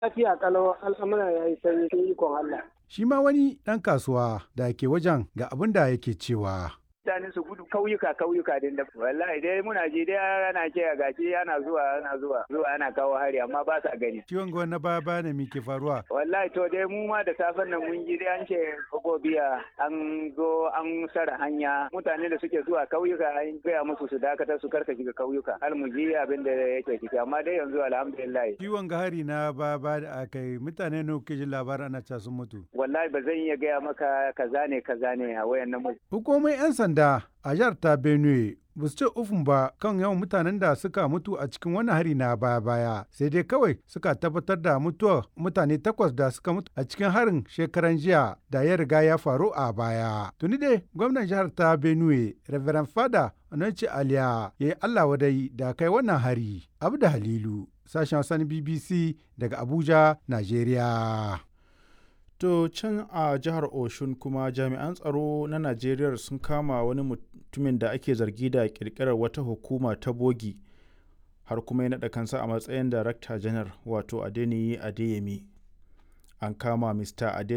Lafiya kalau al'amura ya yi sanyi sun ikon Allah. Shi ma wani ɗan kasuwa da ke wajen ga abin da yake cewa. mutane su gudu kauyuka kauyuka din da wallahi dai muna ji dai ana ce a gashi ana zuwa ana zuwa zuwa ana kawo hari amma ba sa gani Ciwon gwa na baya baya ne ke faruwa. wallahi to dai mu ma da safen nan mun ji dai an ce gobiya an zo an sara hanya mutane da suke zuwa kauyuka an gaya musu su dakatar su karka shiga kauyuka har mu ji abin da yake ciki amma dai yanzu alhamdulillah Ciwon ga hari na baya baya da aka yi mutane ne kuke jin labarin ana ca sun mutu. wallahi ba zan iya gaya maka kaza ne kaza ne a wayan nan Hukumomin 'yan sanda a jihar ta Benue ba su ce ufun ba kan yawan mutanen da suka mutu a cikin wani hari na baya-baya sai dai kawai suka tabbatar da mutuwar mutane takwas da suka mutu a cikin harin shekaran jiya da ya riga ya faru a baya. Tuni dai gwamnan jihar ta Benue Reverend Fada Onanci Aliya ya yi Allah wadai da kai wannan hari. Abda Halilu sashen Hausa BBC daga Abuja, Najeriya. To can a jihar Oshun kuma jami'an tsaro na Najeriya sun kama wani mutumin da ake zargi da kirkirar wata hukuma ta bogi har kuma ya naɗa kansa a matsayin darakta janar wato Adeniyi Adeyemi. An kama Mr. Adeniyi